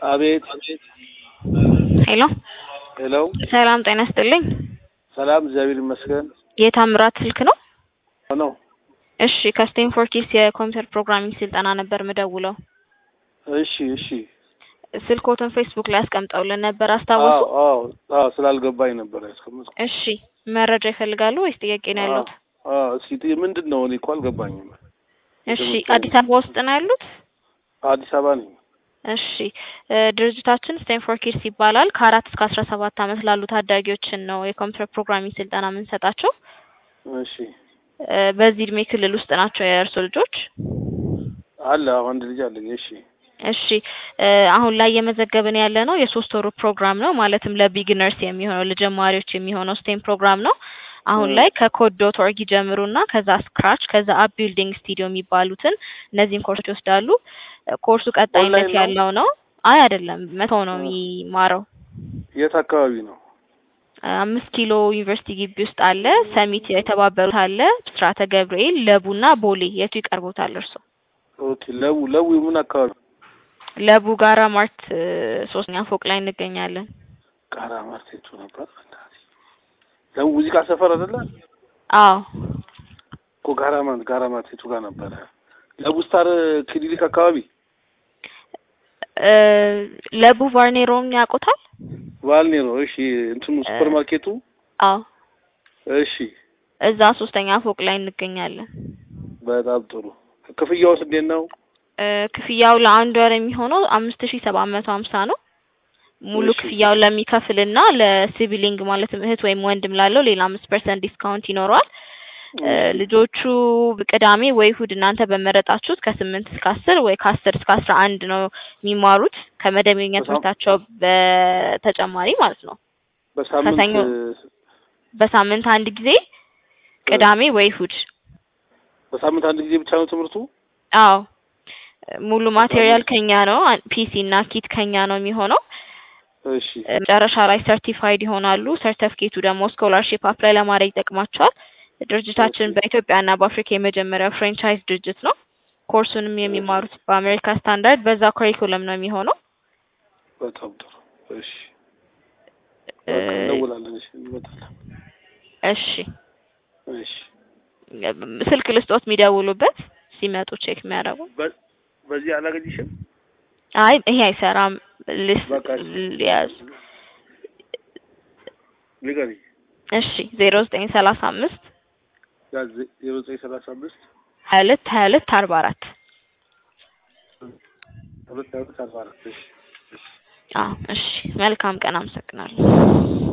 አቤት ሄሎ ሄሎ ሰላም ጤና ይስጥልኝ። ሰላም እግዚአብሔር ይመስገን የታምራት ስልክ ነው? ነው እሺ ከስቴንፎርድ ኪድስ የኮምፒውተር ፕሮግራሚንግ ስልጠና ነበር ምደውለው። እሺ እሺ ስልኮትን ፌስቡክ ላይ አስቀምጠውልን ነበር አስታወሱ? አዎ አዎ አዎ ስላልገባኝ ነበር ያስቀመጥኩ እሺ መረጃ ይፈልጋሉ ወይስ ጥያቄ ነው ያሉት? አዎ እስኪ ጥ- ምንድን ነው እኔ እኮ አልገባኝም እሺ አዲስ አበባ ውስጥ ነው ያሉት? አዲስ አበባ ነኝ እሺ እ ድርጅታችን ስቴንፎርድ ኪድስ ይባላል። ከአራት እስከ አስራ ሰባት ዓመት ላሉ ታዳጊዎችን ነው የኮምፒውተር ፕሮግራሚንግ ስልጠና የምንሰጣቸው። እሺ እ በዚህ እድሜ ክልል ውስጥ ናቸው የእርሶ ልጆች? አለ አዎ አንድ ልጅ አለኝ እሺ እሺ እ አሁን ላይ እየመዘገብን ያለ ነው የሶስት ወሩ ፕሮግራም ነው። ማለትም ለቢግነርስ የሚሆነው ለጀማሪዎች የሚሆነው ስቴም ፕሮግራም ነው። አሁን እ ላይ ከኮድ ዶት ኦርግ ይጀምሩና ከዛ ስክራች ከዛ አፕ ቢልዲንግ ስቱዲዮ የሚባሉትን እነዚህን ኮርሶች ይወስዳሉ። እ ኮርሱ ቀጣይነት ኦንላይን ነው? ያለው ነው። አይ አይደለም መተው ነው እ የሚማረው። የት አካባቢ ነው አምስት ኪሎ ዩኒቨርሲቲ ግቢ ውስጥ አለ። ሰሚት የተባበሩት አለ። ብስራተ ገብርኤል፣ ለቡና ቦሌ የቱ ይቀርቦታል እርሶ? ኦኬ ለቡ ለቡ ምን አካባቢ ለቡ ጋራ ማርት እ ሶስተኛ ፎቅ ላይ እንገኛለን። ቃራ ማርቴቱ ነበር ለቡ ሙዚቃ ሰፈር አይደለ አዎ እኮ ጋራ ማርት ጋራ ማርቴቱ ጋር ነበረ ለቡ ስታር ክሊኒክ አካባቢ እ ለቡ ቫርኔሮን ያውቁታል? ባልኔ ነው እሺ እንትኑ እ ሱፐር ማርኬቱ አዎ እሺ እዛ ሶስተኛ ፎቅ ላይ እንገኛለን። በጣም ጥሩ ክፍያውስ እንዴት ነው እ ክፍያው ለአንድ ወር የሚሆነው አምስት ሺህ ሰባት መቶ ሀምሳ ነው። ሙሉ እሺ ክፍያውን ለሚከፍልና ለሲቢሊንግ ማለትም እህት ወይም ወንድም ላለው ሌላ አምስት ፐርሰንት ዲስካውንት ይኖረዋል። እ እሺ ልጆቹ ቅዳሜ ወይ እሁድ እናንተ በመረጣችሁት ከስምንት እስከ አስር ወይ ከአስር እስከ አስራ አንድ ነው የሚማሩት ከመደበኛ በሳም ትምህርታቸው በተጨማሪ ማለት ነው። በሳምንት ከሰኞ በሳምንት አንድ ጊዜ እ ቅዳሜ ወይ እሁድ። በሳምንት አንድ ጊዜ ብቻ ነው ትምህርቱ አዎ ሙሉ ማቴሪያል በሳምንት ከኛ ነው። ፒሲ እና ኪት ከኛ ነው የሚሆነው። እሺ እ መጨረሻ ላይ ሰርቲፋይድ ይሆናሉ። ሰርተፍኬቱ ደግሞ ስኮላርሺፕ አፕላይ ለማድረግ ይጠቅማቸዋል። ኦኬ ድርጅታችን በኢትዮጵያ እና በአፍሪካ የመጀመሪያው ፍሬንቻይዝ ድርጅት ነው። ኮርሱንም እሺ የሚማሩት በአሜሪካ ስታንዳርድ በዛ ኮሪኩለም ነው የሚሆነው። በጣም ጥሩ እሺ እ በቃ እንደውላለን እሺ እንመጣለን እሺ እሺ ስልክ ልስጦት የሚደውሉበት ሲመጡ ቼክ የሚያደርጉ። በ- በዚህ አላገኝሽም አይ ይሄ አይሰራም። ልስ በቃ እሺ ሊያዝ ንገሪኝ እሺ ዜሮ ዘጠኝ ሰላሳ አምስት ያዝ ዜሮ ዘጠኝ ሰላሳ አምስት ሀያ ሁለት ሀያ ሁለት አርባ አራት ሁለት ሁለት አርባ አራት እሺ እሺ አዎ እሺ መልካም ቀን አመሰግናለሁ።